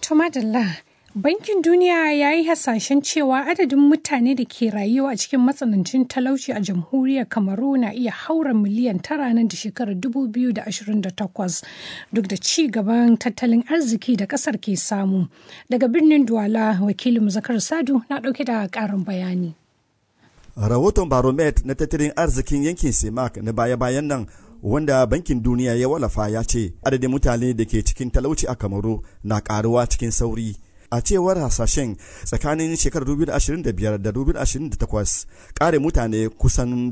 To madalla, Bankin Duniya ya yi hasashen cewa adadin mutane da ke rayuwa a cikin matsanancin talauci a jamhuriyar Kamaru na iya haura miliyan tara nan da shekarar 2028 duk da ci gaban tattalin arziki da kasar ke samu. Daga birnin Duwala, wakilin Zakar Sadu na ɗauke da ƙarin bayani. Rahoton Baromet na tattalin arzikin yankin Semak na baya-bayan nan wanda bankin duniya ya wallafa ya ce adadin mutane da ke cikin talauci a kamaru na karuwa cikin sauri a cewar hasashen tsakanin shekarar 2025 da 2028 kare mutane kusan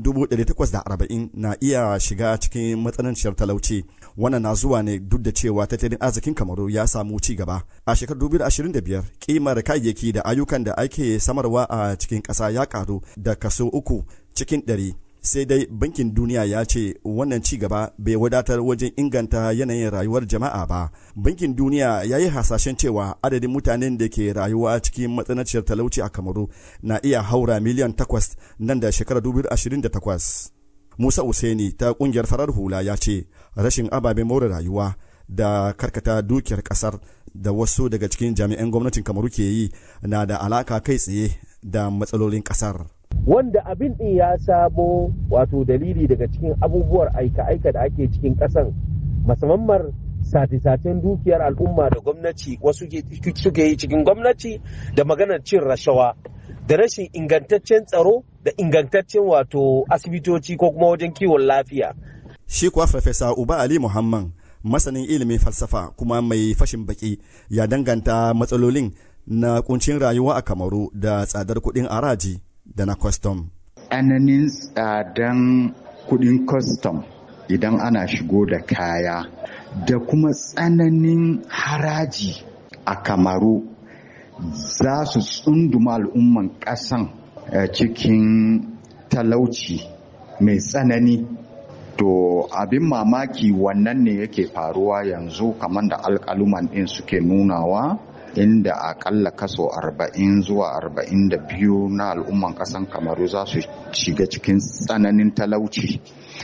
840 na iya shiga cikin matsananciyar talauci wannan na zuwa ne duk da cewa tattalin arzikin kamaru ya samu ci gaba a shekarar 2025 kimar kayayyaki da ayyukan da ake samarwa a cikin ƙasa ya karu da kaso uku cikin ɗari sai dai bankin duniya ya ce wannan ci gaba bai wadatar wajen inganta yanayin rayuwar jama'a ba bankin duniya ya yi hasashen cewa adadin mutanen da ke rayuwa cikin matsananciyar talauci a kamaru na iya haura miliyan takwas nan da shekarar 2028 musa useni ta kungiyar farar hula ya ce rashin ababen more rayuwa da karkata dukiyar kasar da wasu daga cikin jami'an gwamnatin kamaru ke yi na da alaka kai tsaye da matsalolin kasar wanda abin din ya samo wato dalili daga cikin abubuwar aika-aika da ake cikin ƙasan musamman sati-satin dukiyar al'umma da gwamnati wasu suke yi cikin gwamnati da maganar cin rashawa da rashin ingantaccen tsaro da ingantaccen wato asibitoci ko kuma wajen kiwon lafiya. Shi kuwa Farfesa Uba Ali Muhammad masanin ilimin falsafa kuma mai fashin baki ya danganta matsalolin na kuncin rayuwa a Kamaru da tsadar kuɗin araji da na kwastom. Tsananin tsadan kudin kwastom idan ana shigo da kaya da kuma tsananin haraji a kamaru za su tsunduma al'umman ƙasan cikin talauci mai tsanani to abin mamaki wannan ne yake faruwa yanzu kamar da alƙaluman ɗin suke nunawa inda akalla kaso 40 zuwa 42 na al'umman kasan kamaru za su shiga cikin tsananin talauci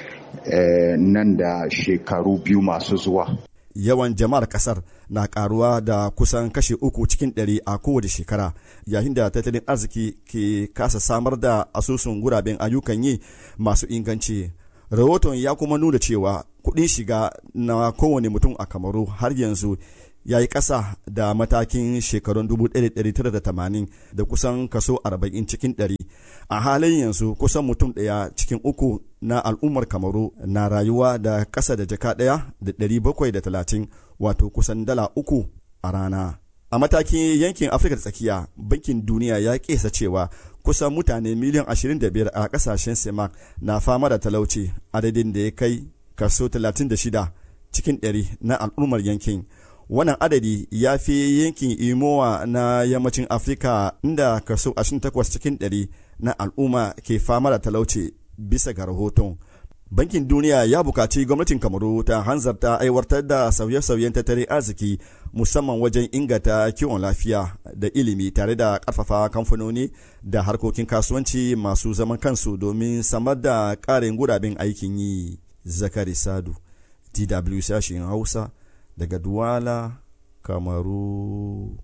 nan da shekaru biyu masu zuwa yawan jama'ar kasar na karuwa da kusan kashe uku cikin ɗari a kowace shekara yayin da tattalin arziki ke kasa samar da asusun guraben ayyukan yi masu inganci rahoton ya kuma nuna cewa kuɗin shiga na kowane mutum a kamaru har yanzu ya yi ƙasa da matakin shekarun 1980 da kusan kaso 40 cikin 100 a halin yanzu kusan mutum ɗaya cikin uku na al'ummar kamaru na rayuwa da ƙasa da jaka ɗaya da 730 wato kusan dala uku a rana a matakin yankin afirka tsakiya bankin duniya ya kesa cewa kusan mutane miliyan 25 a ƙasashen semak na fama da talauci adadin da ya kai kaso 36 cikin 100 na al'ummar yankin wannan adadi ya fi yankin imowa na yammacin afirka inda kaso 28 cikin 100 na al'umma ke fama da talauci bisa ga rahoton bankin duniya ya bukaci gwamnatin kamaru ta hanzarta aiwatar da sauye-sauyen tattalin arziki musamman wajen inganta kiwon lafiya da ilimi tare da karfafa kamfanoni da harkokin kasuwanci masu zaman kansu domin samar da ƙarin guraben aikin yi zakari sadu dw sashen hausa daga Duwala, Kamaru.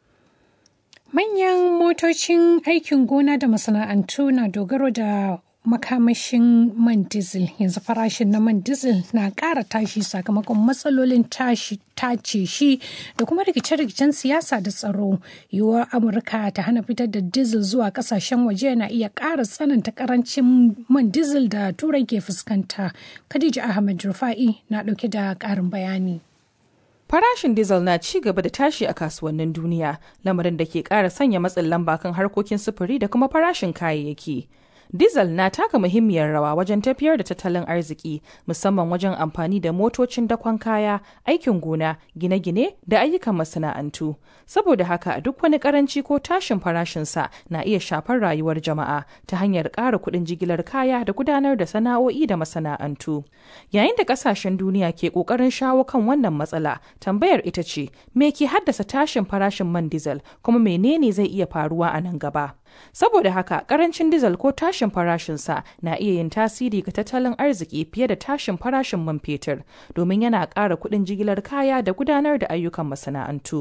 Manyan motocin aikin gona da masana'antu na dogaro da makamashin man diesel yanzu farashin na man diesel na ƙara tashi sakamakon matsalolin tashi tace shi da kuma rikice-rikicen siyasa da tsaro yiwuwar amurka ta hana fitar da diesel zuwa kasashen waje na iya ƙara tsananta karancin man diesel da turai ke fuskanta khadija ahmad rufa'i na ɗauke da ƙarin bayani Farashin diesel na ci gaba da tashi a kasuwannin duniya, lamarin da ke ƙara sanya matsin lamba kan harkokin sufuri da kuma farashin kayayyaki. Diesel na taka muhimmiyar rawa wajen tafiyar da tattalin arziki musamman wajen amfani da motocin dakon kaya, aikin gona, gine-gine da ayyukan masana'antu. Saboda haka duk wani karanci ko tashin farashinsa na iya shafar rayuwar jama'a ta hanyar ƙara kuɗin jigilar kaya da gudanar da sana'o'i da masana'antu. Yayin da ƙasashen duniya ke ƙoƙarin shawo kan wannan matsala, tambayar ita ce, me ke haddasa tashin farashin man diesel kuma menene zai iya faruwa a nan gaba? Saboda haka karancin dizal ko tashin farashinsa na iya yin tasiri ga tattalin arziki fiye da tashin farashin man fetur domin yana ƙara kuɗin jigilar kaya da gudanar da ayyukan masana'antu.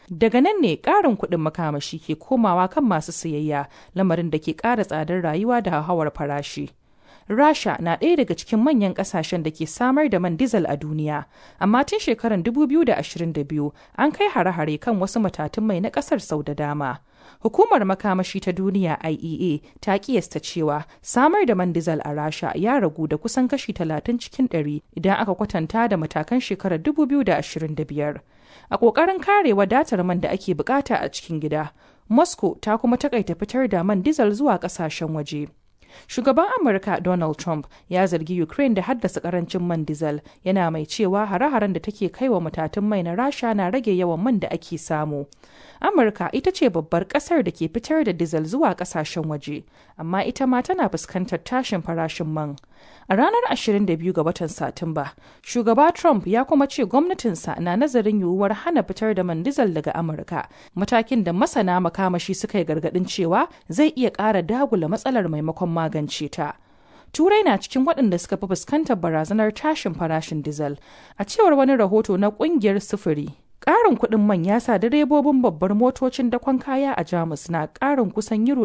Daga nan ne ƙarin kuɗin makamashi ke komawa kan masu sayayya lamarin da ke ƙara tsadar rayuwa da hauhawar farashi. Rasha na ɗaya daga cikin manyan ƙasashen da ke samar da man dizal a duniya, amma tun shekarar 2022 an kai hare-hare kan wasu matatun mai na ƙasar sau da dama. Hukumar makamashi ta duniya IEA ta kiyasta cewa samar da man dizal a Rasha ya ragu da kusan kashi 30 cikin 100 idan aka kwatanta da matakan shekarar 2025. A ƙoƙarin kare wadatar man da ake bukata a cikin gida, Moscow ta kuma takaita fitar da man dizal zuwa ƙasashen waje. Shugaban Amurka Donald Trump ya zargi Ukraine da haddasa karancin man diesel yana mai cewa hare-haren da take kai wa matatun mai na Rasha na rage yawan man da ake samu. Amurka ita ce babbar kasar da ke fitar da diesel zuwa kasashen waje, amma ita ma tana fuskantar tashin farashin man. A ranar 22 ga watan Satumba, shugaba Trump ya kuma ce gwamnatinsa na nazarin yiwuwar hana fitar da man diesel daga Amurka, matakin da masana makamashi suka yi gargadin cewa zai iya ƙara dagula matsalar maimakon magance ta. Turai na cikin waɗanda suka fi fuskantar barazanar tashin farashin dizal, a cewar wani rahoto na ƙungiyar sufuri. Ƙarin kuɗin man ya sa direbobin babbar motocin dakon kaya a Jamus na ƙarin kusan euro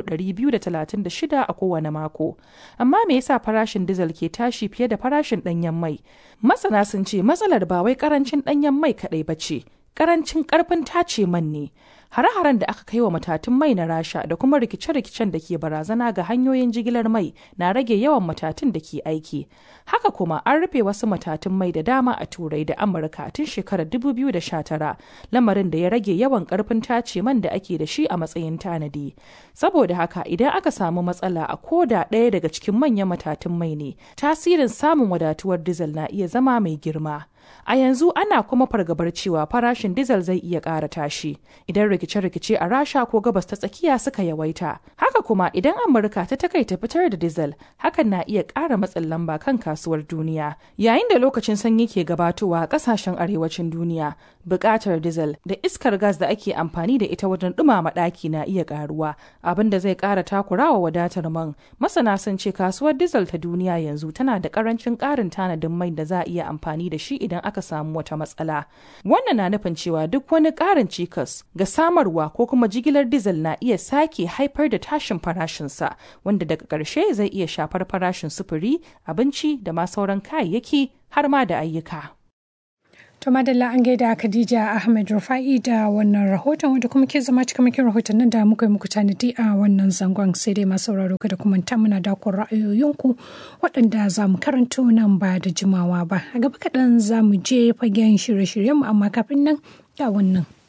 236 a kowane mako. Amma me yasa farashin dizal ke tashi fiye da farashin ɗanyen mai? Masana sun ce matsalar ba wai ƙarancin ɗanyen mai kaɗai ba ce, ƙarancin ƙarfin tace man ne. Hare-haren da aka kai wa matatun mai na Rasha da kuma rikice-rikicen da ke barazana ga hanyoyin jigilar mai na rage yawan matatun da ke aiki. Haka kuma an rufe wasu matatun mai da dama a Turai da Amurka tun shekarar 2019, lamarin da ya rage yawan karfin tace man da ake da shi a matsayin tanadi. Saboda haka idan aka samu matsala a koda ɗaya daga cikin manyan matatun mai ne, tasirin samun wadatuwar dizal na iya zama mai girma. A yanzu ana kuma fargabar cewa farashin dizal zai iya ƙara tashi idan rikice-rikice a Rasha ko gabas ta tsakiya suka yawaita. Haka kuma idan Amurka ta takaita fitar da dizal, hakan na iya ƙara matsin lamba kan kasuwar duniya. Yayin da lokacin sanyi ke gabatowa a ƙasashen arewacin duniya, buƙatar dizal da iskar gas da ake amfani da ita wajen ɗumama ɗaki na iya ƙaruwa, abin da zai ƙara takurawa wadatar man. Masana sun ce kasuwar dizal ta duniya yanzu tana da ƙarancin ƙarin tanadin mai da za a iya amfani da shi idan aka samu wata matsala. Wannan na nufin cewa duk wani ƙarin cikas ga samarwa ko kuma jigilar dizal na iya sake haifar da tashin farashinsa wanda daga ƙarshe zai iya shafar farashin sufuri, abinci da ma sauran kayayyaki har ma da ayyuka. To madalla an gaida Khadija Ahmed Rufa'i da wannan rahoton wanda kuma ke zama cikamakin rahotannin da muka yi muku tanadi a wannan zangon sai dai masu sauraro kada kuma ta muna dakon ra'ayoyinku waɗanda za mu karanto nan ba da jimawa ba. A gaba kaɗan za mu je fagen shirye-shiryenmu amma kafin nan ga wannan.